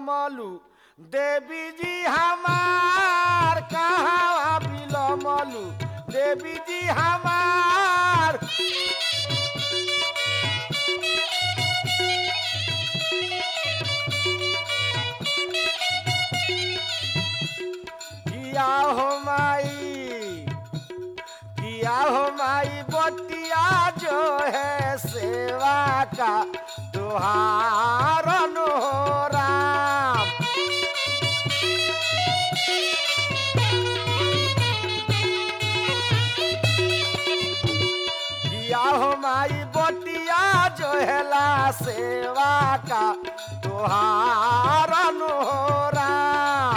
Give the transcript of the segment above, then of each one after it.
बिलमलू देवी जी हमार कहाँ बिलमलू देवी जी हमार किया हो माई किया हो माई बतिया जो है सेवा का तुहार नो राम किया हो माई बतिया जो है ला सेवा का तुहार नो राम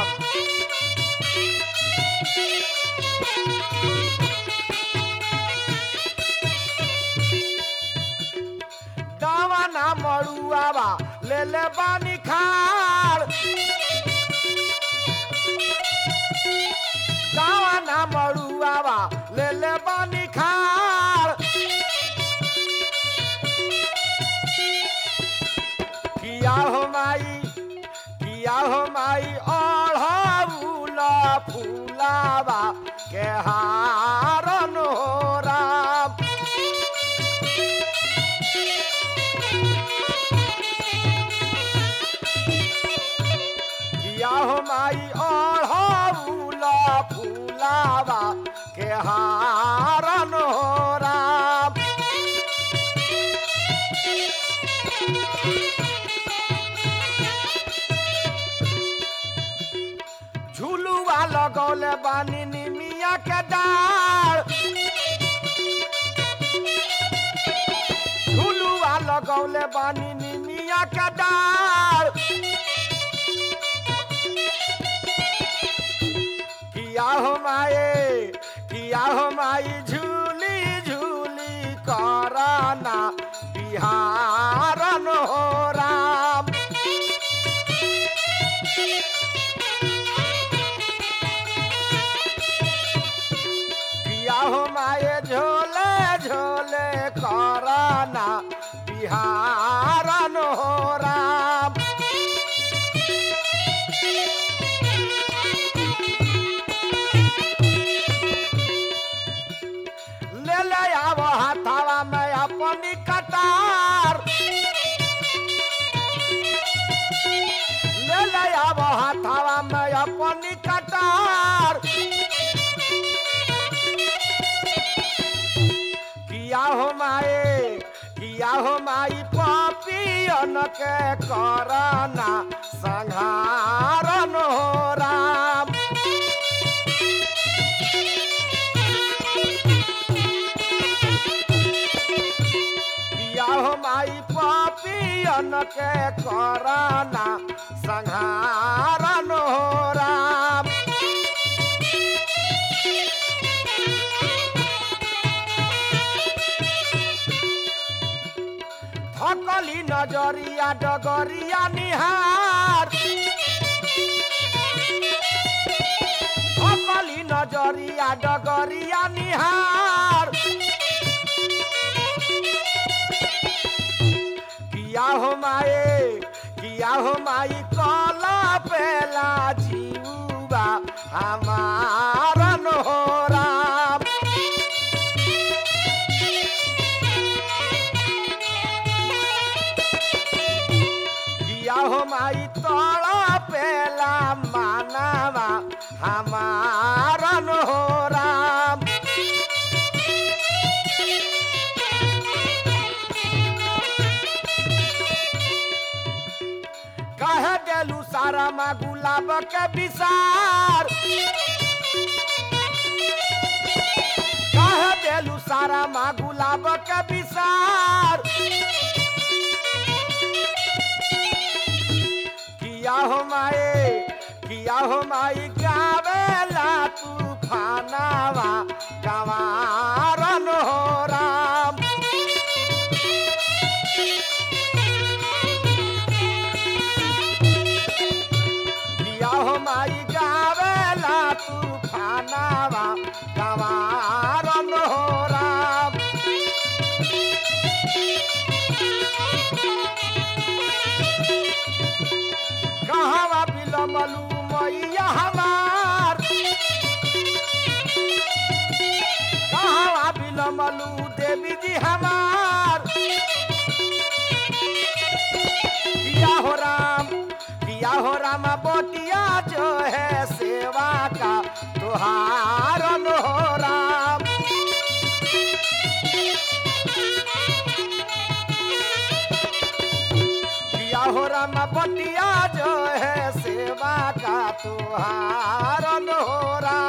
दावा ना मड़ुआवा ले ले बानी खाड़ दावा ना मड़ुआवा ले ले बानी खाड़ किया हो माई किया हो माई ओढ़ाउला फूलावा के हारन हो राम किया हो माई ओढ़ाउला फूलावा के हारन हो राम झुलुआ लगौले बानी निमिया के डार झुलुआ लगौले बानी निमिया के डार किया हो माए किया हो माई झूली झूली कराना बिहारन हो राम किया हो माए झोले झोले कराना बिहारन हो राम ले ले आव हाथावा में अपनी कटार ले ले आव हाथावा में अपनी कटार किया हो माए किया हो माई पापियन के करना संहारन हो राम किया हो माई पापियन के करना संहारन हो राम थकली नजरिया डगरिया निहार थकली नजरिया डगरिया निहार किया हो माए किया हो माई कला पेला जीवा हमारन हो राम किया हो माई तड़ा पेला मानावा हमारन हो राम कह देलू सारा माँ गुलाब के विसार कह देलू सारा माँ गुलाब के विसार किया हो माए किया हो माई गावेला तूफानावा गवारन हो राम किया हो माई गावेला तूफानावा गवारन हो राम कहाँ बिलमलू मैया हमार कहाँ बिलमलू देवी जी हमार दिया हो राम दिया हो राम बोटिया जो है सेवा का तुहार हो राम दिया हो राम बोटिया जो है सेवा का तुहार हो राम